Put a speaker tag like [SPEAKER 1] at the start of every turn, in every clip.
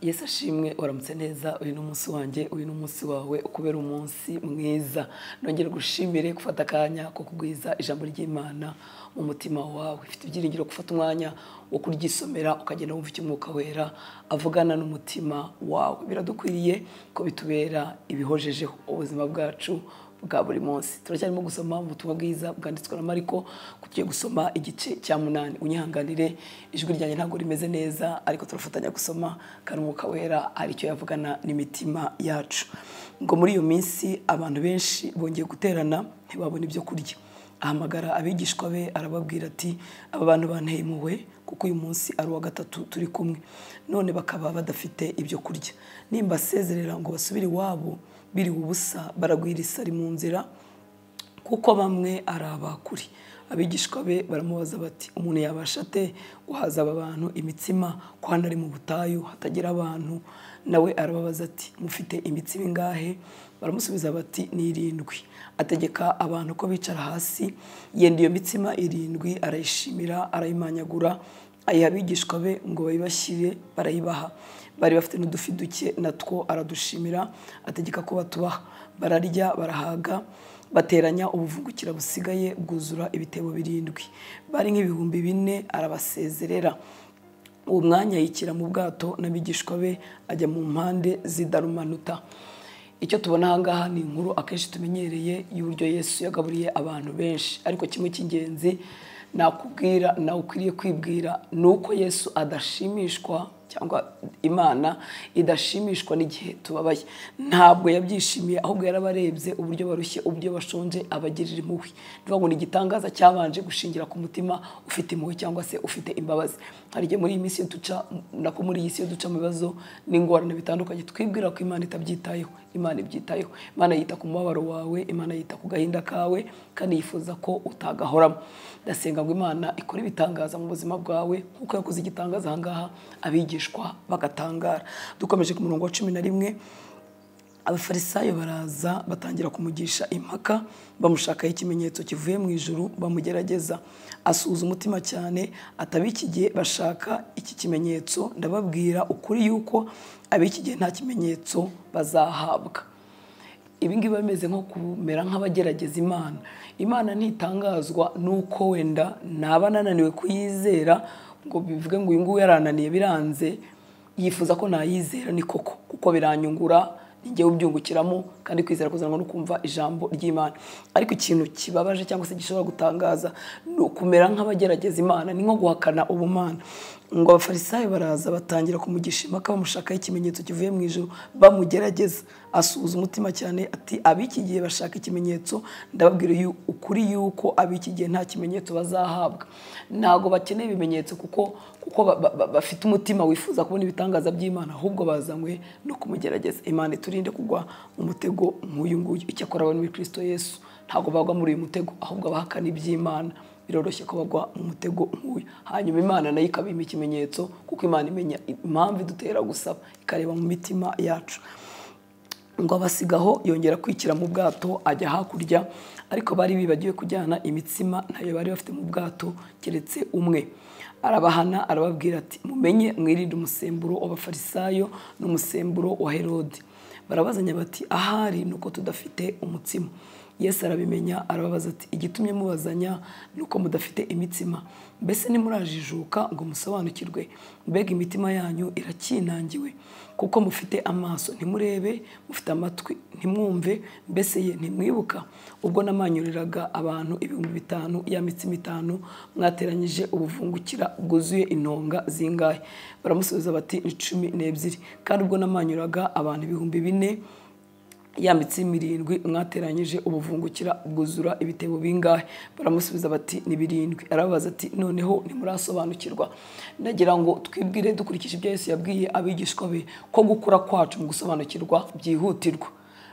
[SPEAKER 1] Yesu ashimwe uramutse neza uyu ni umunsi wanjye uyu ni umunsi wawe ukubera umunsi mwiza nongere gushimire gufata akanya ko kugwiza ijambo ry'imana mu mutima wawe ifite ibyiringiro gufata umwanya wo kuryisomera ukagenda wumva icyo umwuka wera avugana n'umutima wawe biradukwiriye ko bitubera ibihojejeho ubuzima bwacu bwa buri munsi turacyarimo gusoma ubutumwa bwiza bwanditswe na mariko tugiye gusoma igice cya munani unyihanganire ijwi ryanjye ntabwo rimeze neza ariko turafatanya gusoma kandi umwuka wera hari icyo yavugana n'imitima yacu ngo muri iyo minsi abantu benshi bongeye guterana ntibabone ibyo kurya ahamagara abigishwa be arababwira ati aba bantu banteye impuhwe kuko uyu munsi ari uwa gatatu turi kumwe none bakaba badafite ibyo kurya nimba asezerera ngo basubire iwabo biriwe ubusa baragwira isari mu nzira kuko bamwe ari abakuri abigishwa be baramubaza bati umuntu yabasha ate guhaza aba bantu imitsima ko hano ari mu butayu hatagira abantu nawe arababaza ati mufite imitsima ingahe baramusubiza bati ni irindwi ategeka abantu ko bicara hasi yenda iyo mitsima irindwi arayishimira arayimanyagura ayiha abigishwa be ngo bayibashyire barayibaha bari bafite n'udufi duke natwo aradushimira ategeka ko batubaha bararya barahaga bateranya ubuvungukira busigaye bwuzura ibitebo birindwi bari nk'ibihumbi bine arabasezerera uwo mwanya yikira mu bwato n'abigishwa be ajya mu mpande z'idarumanuta icyo tubona ahangaha ni inkuru akenshi tumenyereye y'uburyo yesu yagaburiye abantu benshi ariko kimwe cy'ingenzi nakubwira nawe ukwiriye kwibwira ni uko yesu adashimishwa cyangwa imana idashimishwa n'igihe tubabaye ntabwo yabyishimiye ahubwo yarabarebye uburyo barushye uburyo bashonje abagirira impuhwe ngo ni igitangaza cyabanje gushingira ku mutima ufite impuhwe cyangwa se ufite imbabazi hari igihe muri iyi minsi duca nako muri iyi si duca mu bibazo n'ingorane bitandukanye twibwira ko imana itabyitayeho imana ibyitayeho imana yita ku mubabaro wawe imana yita ku gahinda kawe kandi yifuza ko utagahoramo ndasenga ngo imana ikora ibitangaza mu buzima bwawe nk'uko yakoze igitangaza ahangaha abigishwa bagatangara dukomeje ku murongo wa cumi na rimwe abafarisayo baraza batangira kumugisha impaka bamushakaho ikimenyetso kivuye mu ijuru bamugerageza asuhuza umutima cyane atabiki gihe bashaka iki kimenyetso ndababwira ukuri yuko abiki gihe nta kimenyetso bazahabwa ibingibi bameze nko kumera nk'abagerageza imana imana ntitangazwa n'uko wenda naba ananiwe kuyizera ngo bivuge ngo uyu nguyu yarananiye biranze yifuza ko nayizera ni koko kuko biranyungura njye ubyungukiramo kandi kwizera kuzanwa no kumva ijambo ry'imana ariko ikintu kibabaje cyangwa se gishobora gutangaza ni ukumera nk'abagerageza imana ni nko guhakana ubumana ngo abafarisayo baraza batangira kumugisha impaka bamushakaho ikimenyetso kivuye mu ijoro bamugerageza asuhuza umutima cyane ati ab'iki gihe bashaka ikimenyetso ndababwira ukuri yuko ab'iki gihe nta kimenyetso bazahabwa ntabwo bakeneye ibimenyetso kuko kuko bafite umutima wifuza kubona ibitangaza by'imana ahubwo bazanywe no kumugerageza imana iturinde kugwa mu mutego nk'uyu nguyu icyakora abantu b'ikirisito yesu ntabwo bagwa muri uyu mutego ahubwo bahakana iby'imana biroroshye ko bagwa mu mutego nk'uyu hanyuma imana nayo ikabima ikimenyetso kuko imana imenya impamvu idutera gusaba ikareba mu mitima yacu ngo abasigaho yongera kwikira mu bwato ajya hakurya ariko bari bibagiwe kujyana imitsima ntayo bari bafite mu bwato keretse umwe arabahana arababwira ati mumenye mwirinde umusemburo w'abafarisayo n'umusemburo wa herode barabazanya bati ahari nuko tudafite umutsima yesu arabimenya arababaza ati igitumye mubazanya ni uko mudafite imitsima mbese nimurajijuka ngo musobanukirwe mbega imitima yanyu irakinangiwe kuko mufite amaso ntimurebe mufite amatwi ntimwumve mbese ye ntimwibuka ubwo namanyuriraga abantu ibihumbi bitanu ya mitsima itanu mwateranyije ubuvungukira bwuzuye intonga zingahe baramusubiza bati ni cumi n'ebyiri kandi ubwo namanyuraga abantu ibihumbi bine yambitse mirindwi mwateranyije ubuvungukira bwuzura ibitebo bingahe baramusubiza bati ni birindwi arababaza ati noneho ntimurasobanukirwa ndagira ngo twibwire dukurikije ibyo Yesu yabwiye abigishwa be ko gukura kwacu mu gusobanukirwa byihutirwa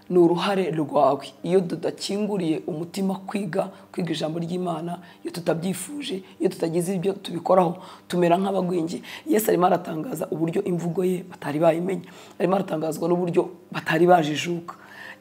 [SPEAKER 1] ni uruhare rwawe iyo tudakinguriye umutima kwiga kwiga ijambo ry'imana iyo tutabyifuje iyo tutagize ibyo tubikoraho tumera nk'abagwingi yesu arimo aratangaza uburyo imvugo ye batari bayimenya arimo aratangazwa n'uburyo batari bajijuka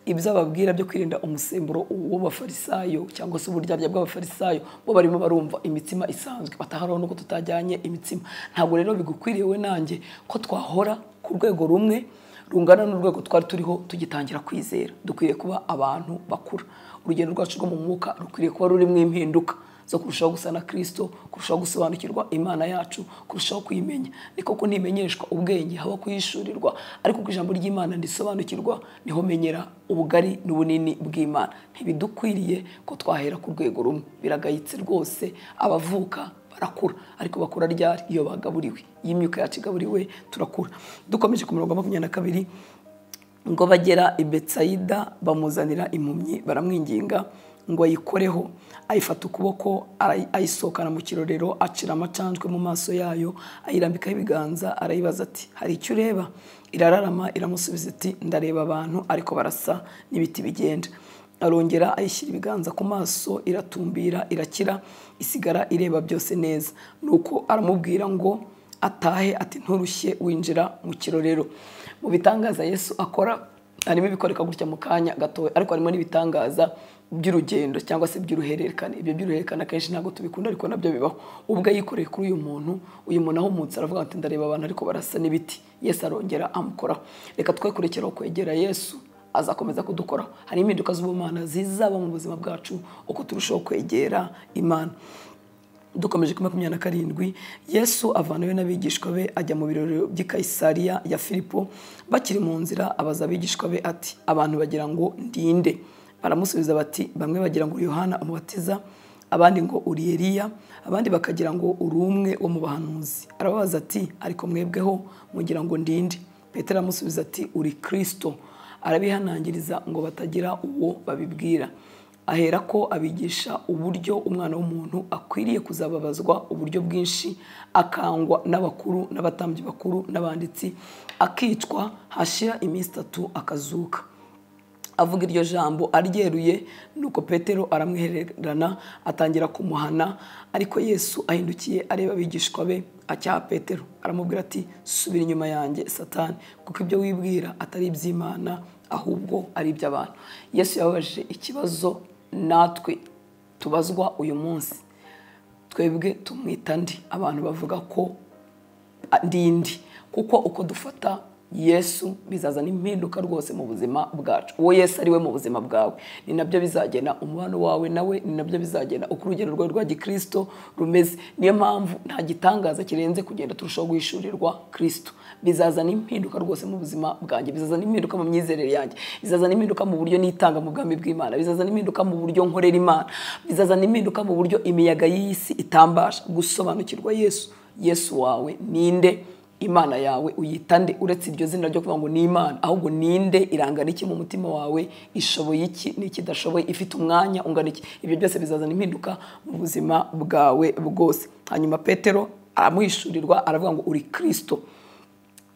[SPEAKER 1] ibyo ababwira byo kwirinda umusemburo w'abafarisayo cyangwa se uburyarya bw'abafarisayo bo barimo barumva imitsima isanzwe bataharaho nuko tutajyanye imitsima ntabwo rero bigukwiriye we nanjye ko twahora ku rwego rumwe rungana n'urwego twari turiho tugitangira kwizera dukwiriye kuba abantu bakura urugendo rwacu rwo mu mwuka rukwiriye kuba rurimo impinduka zo kurushaho gusa na kirisito kurushaho gusobanukirwa imana yacu kurushaho kuyimenya niko ko ntimenyeshwa ubwenge haba kuyishurirwa ariko ku ijambo ry'imana ndisobanukirwa niho menyera ubugari n'ubunini bw'imana ntibidukwiriye ko twahera ku rwego rumwe biragayitse rwose abavuka barakura ariko bakura ryari iyo bagaburiwe iyo imyuka yacu igaburiwe turakura dukomeje ku mirongo makumyabiri na kabiri ngo bagera i betsayida bamuzanira impumyi baramwinginga ngo ayikoreho ayifata ukuboko ayisohokana mu kirorero acira amacanjwe mu maso yayo ayirambikaho ibiganza arayibaza ati hari icyo ureba irararama iramusubiza iti ndareba abantu ariko barasa n'ibiti bigenda arongera ayishyira ibiganza ku maso iratumbira irakira isigara ireba byose neza nuko aramubwira ngo atahe ati nturushye winjira mu kirorero mu bitangaza yesu akora harimo ibikoreka gutya mu kanya gatoya ariko harimo n'ibitangaza by'urugendo cyangwa se by'uruhererekane ibyo by'uruhererekane akenshi ntabwo tubikunda ariko nabyo bibaho ubwo yikoreye kuri uyu muntu uyu muntu ahumutse aravuga ati ndareba abantu ariko barasa n'ibiti yesu arongera amukoraho reka twe kurekeraho kwegera yesu azakomeza kudukoraho hari impinduka z'ubumana zizaba mu buzima bwacu uko turushaho kwegera imana dukomeje kuri makumyabiri na karindwi yesu avanawe n'abigishwa be ajya mu birori by'i kayisariya ya filipo bakiri mu nzira abaza abigishwa be ati abantu bagira ngo ndinde baramusubiza bati bamwe bagira ngo yohana umubatiza abandi ngo uri eliya abandi bakagira ngo uri umwe wo mu bahanuzi arababaza ati ariko mwebweho mugira ngo ndinde petero aramusubiza ati uri kirisito arabihanangiriza ngo batagira uwo babibwira ahera ko abigisha uburyo umwana w'umuntu akwiriye kuzababazwa uburyo bwinshi akangwa n'abakuru n'abatambyi bakuru n'abanditsi akicwa hashira iminsi itatu akazuka avuga iryo jambo aryeruye nuko petero aramwihererana atangira kumuhana ariko yesu ahindukiye areba abigishwa be acyaha petero aramubwira ati subira inyuma yanjye satani kuko ibyo wibwira atari iby'imana ahubwo ari iby'abantu yesu yababajije ikibazo natwe tubazwa uyu munsi twebwe tumwita ndi abantu bavuga ko ndi ndi kuko uko dufata yesu bizazana impinduka rwose mu buzima bwacu uwo yesu ari we mu buzima bwawe ni nabyo bizagena umubano wawe nawe ni nabyo bizagena uko urugero rwawe rwa gikirisito rumeze niyo mpamvu nta gitangaza kirenze kugenda turushaho guhishurirwa kirisito bizazana impinduka rwose mu buzima bwanjye bizazana impinduka mu myizerere yanjye bizazana impinduka mu buryo nitanga mu bwami bw'imana bizazana impinduka mu buryo nkorera imana bizazana impinduka mu buryo imiyaga y'iyi si itambasha gusobanukirwa yesu yesu wawe ninde imana yawe uyita nde uretse iryo zina ryo kuvuga ngo ni imana ahubwo ninde irangana iki mu mutima wawe ishoboye iki n'iki idashoboye ifite umwanya ungana iki ibyo byose bizazana impinduka mu buzima bwawe bwose hanyuma petero aramuhishurirwa aravuga ngo uri kirisito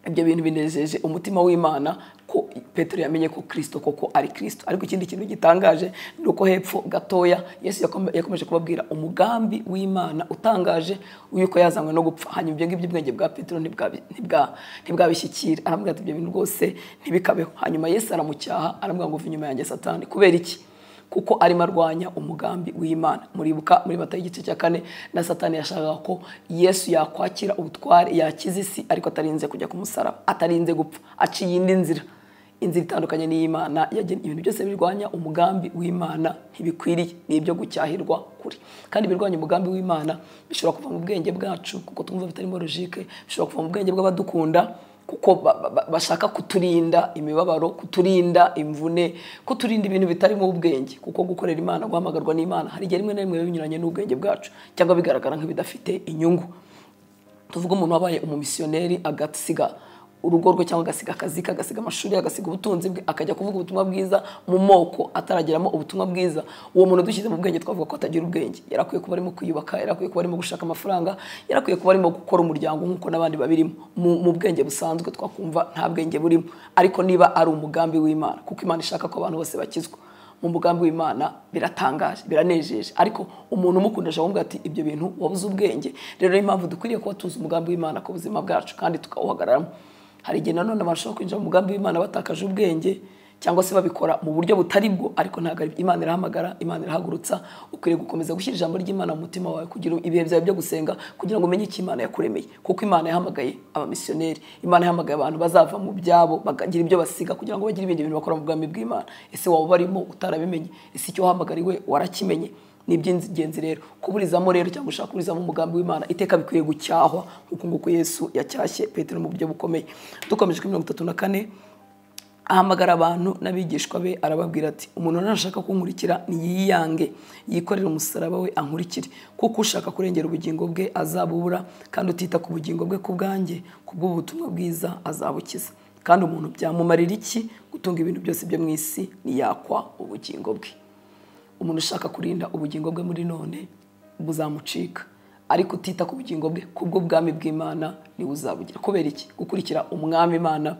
[SPEAKER 1] ibyo bintu binejeje umutima w'imana ko petero yamenye ko kirisito koko ari kirisito ariko ikindi kintu gitangaje ni uko hepfo gatoya yesu yakomeje kubabwira umugambi w'imana utangaje yuko yazanywe no gupfa hanyuma ibyo ngibyo ubwenge bwa petero ntibwabishyikira arambwira ati ibyo bintu rwose ntibikabeho hanyuma yesu aramucyaha arambwira ngo uva inyuma yanjye satani kubera iki kuko arimo arwanya umugambi w'imana muribuka muri mata y'igice cya kane na satani yashakaga ko yesu yakwakira ubutware yakiza isi ariko atarinze kujya ku musaraba atarinze gupfa aciye iyindi nzira inzira itandukanye n'iy'imana ibintu byose birwanya umugambi w'imana ntibikwiriye ni ibyo gucyahirwa kure kandi ibirwanya umugambi w'imana bishobora kuva mu bwenge bwacu kuko twumva bitarimo logike bishobora kuva mu bwenge bw'abadukunda kuko bashaka kuturinda imibabaro kuturinda imvune kuturinda ibintu bitarimo ubwenge kuko gukorera imana guhamagarwa n'imana hari igihe rimwe na rimwe biba binyuranye n'ubwenge bwacu cyangwa bigaragara nk'ibidafite inyungu tuvuga umuntu wabaye umumisiyoneri agasiga urugo rwe cyangwa agasiga akazi ke agasiga amashuri agasiga ubutunzi bwe akajya kuvuga ubutumwa bwiza mu moko atarageramo ubutumwa bwiza uwo muntu dushyize mu bwenge twavuga ko atagira ubwenge yarakwiye kuba arimo kwiyubaka yarakwiye kuba arimo gushaka amafaranga yarakwiye kuba arimo gukora umuryango nk'uko n'abandi babirimo mu bwenge busanzwe twakumva nta bwenge burimo ariko niba ari umugambi w'imana kuko imana ishaka ko abantu bose bakizwa mu mugambi w'imana biratangaje biranejeje ariko umuntu umukunda ashobora ati ibyo bintu wabuze ubwenge rero niyo mpamvu dukwiriye kuba tuzi umugambi w'imana ku buzima bwacu kandi tukawuhagararamo hari igihe nanone bashobora kwinjira mu mugambi w'imana batakaje ubwenge cyangwa se babikora mu buryo butari bwo ariko ntabwo ari imana irahamagara imana irahagurutsa ukwiriye gukomeza gushyira ijambo ry'imana mu mutima wawe kugira ibihe byawe byo gusenga kugira ngo umenye icyo imana yakuremeye kuko imana yahamagaye abamisiyoneri imana yahamagaye abantu bazava mu byabo bakagira ibyo basiga kugira ngo bagire ibindi bintu bakora mu bwami bw'imana ese waba ubarimo utarabimenye ese icyo wahamagariwe warakimenye ni iby'ingenzi rero kuburizamo rero cyangwa ushaka kuburizamo umugambi w'imana iteka bikwiye gucyahwa nk'uko nguko yesu yacyashye petero mu buryo bukomeye dukomeje kuri mirongo itatu na kane ahamagara abantu n'abigishwa be arababwira ati umuntu nashaka kunkurikira niyiyange yikorere umusaraba we ankurikire kuko ushaka kurengera ubugingo bwe azabubura kandi utita ku bugingo bwe ku bwanjye ku bw'ubutumwa bwiza azabukiza kandi umuntu byamumarira iki gutunga ibintu byose byo mu isi ntiyakwa ubugingo bwe umuntu ushaka kurinda ubugingo bwe muri none buzamucika ariko utita ku bugingo bwe kubw'ubwami bw'imana niwe uzabugira kubera iki gukurikira umwami imana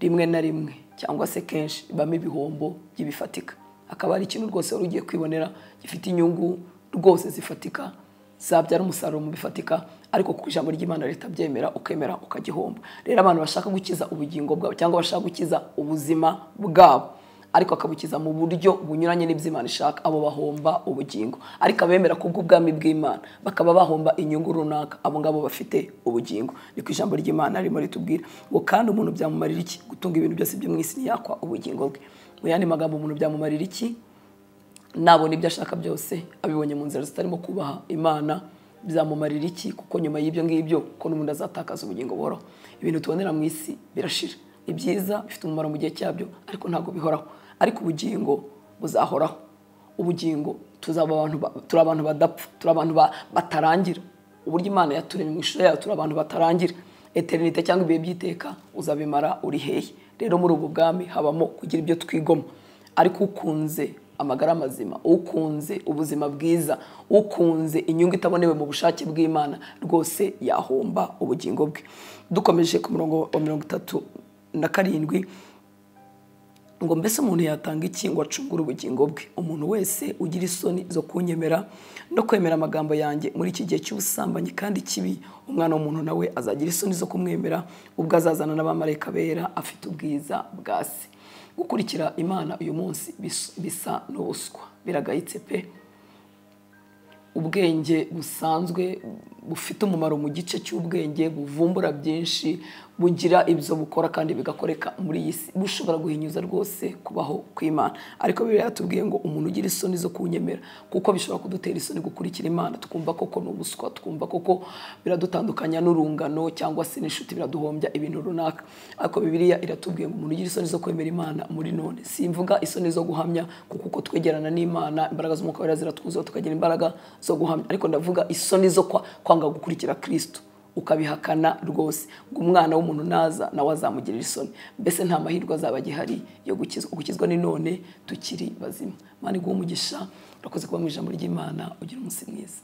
[SPEAKER 1] rimwe na rimwe cyangwa se kenshi ibamo ibihombo by'ibifatika akaba ari ikintu rwose wari ugiye kwibonera gifite inyungu rwose zifatika zabyara umusaruro mu bifatika ariko ku ijambo ry'imana leta byemera ukemera ukagihomba rero abantu bashaka gukiza ubugingo bwabo cyangwa bashaka gukiza ubuzima bwabo ariko akabukiza mu buryo bunyuranye n'ibyo ishaka abo bahomba ubugingo ariko abemera kubw'ubwami bw'imana bakaba bahomba inyungu runaka abo ngabo bafite ubugingo ni ku ijambo ry'imana arimo ritubwira ngo kandi umuntu byamumarira iki gutunga ibintu byose byo mu isi ntiyakwa ubugingo bwe mu yandi magambo umuntu byamumarira iki nabona ibyo ashaka byose abibonye mu nzira zitarimo kubaha imana byamumarira iki kuko nyuma y'ibyo ngibyo ko n'ubundi azatakaza ubugingo buhoraho ibintu tubonera mu isi birashira ni byiza bifite umumaro mu gihe cyabyo ariko ntabwo bihoraho ariko ubugingo buzahoraho ubugingo tuzaba abantu turi abantu badapfa turi abantu batarangira uburyo imana yaturemye mu ishusho yayo turi abantu batarangira eterinite cyangwa ibihe by'iteka uzabimara uri hehe rero muri ubu bwami habamo kugira ibyo twigoma ariko ukunze amagara mazima ukunze ubuzima bwiza ukunze inyungu itabonewe mu bushake bw'imana rwose yahomba ubugingo bwe dukomeje ku murongo wa mirongo itatu na karindwi ngo mbese umuntu yatanga iki ngo acungure ubugingo bwe umuntu wese ugira isoni zo kunyemera no kwemera amagambo yanjye muri iki gihe cy'ubusambanyi kandi kibi umwana w'umuntu nawe azagira isoni zo kumwemera ubwo azazana n'abamarayika bera afite ubwiza bwa se gukurikira imana uyu munsi bisa n'ubuswa biragayitse pe ubwenge busanzwe bufite umumaro mu gice cy'ubwenge buvumbura byinshi bugira ibyo bukora kandi bigakoreka muri iyi si bushobora guhinyuza rwose kubaho kw'imana ariko biba yatubwiye ngo umuntu ugira isoni zo kunyemera kuko bishobora kudutera isoni gukurikira imana tukumva koko ni ubuswa twumva koko biradutandukanya n'urungano cyangwa se n'inshuti biraduhombya ibintu runaka ariko bibiliya iratubwiye ngo umuntu ugira isoni zo kwemera imana muri none simvuga isoni zo guhamya kuko uko twegerana n'imana imbaraga z'umwuka wera ziratwuzuza tukagira imbaraga zo guhamya ariko ndavuga isoni zo kwa kwanga gukurikira kirisito ukabihakana rwose ngo umwana w'umuntu naza nawe azamugirira isoni mbese nta mahirwe azaba agihari yo gukizwa gukizwa ni none tukiri bazima mani guha umugisha urakoze kuba mu ijambo ry'imana ugira umunsi mwiza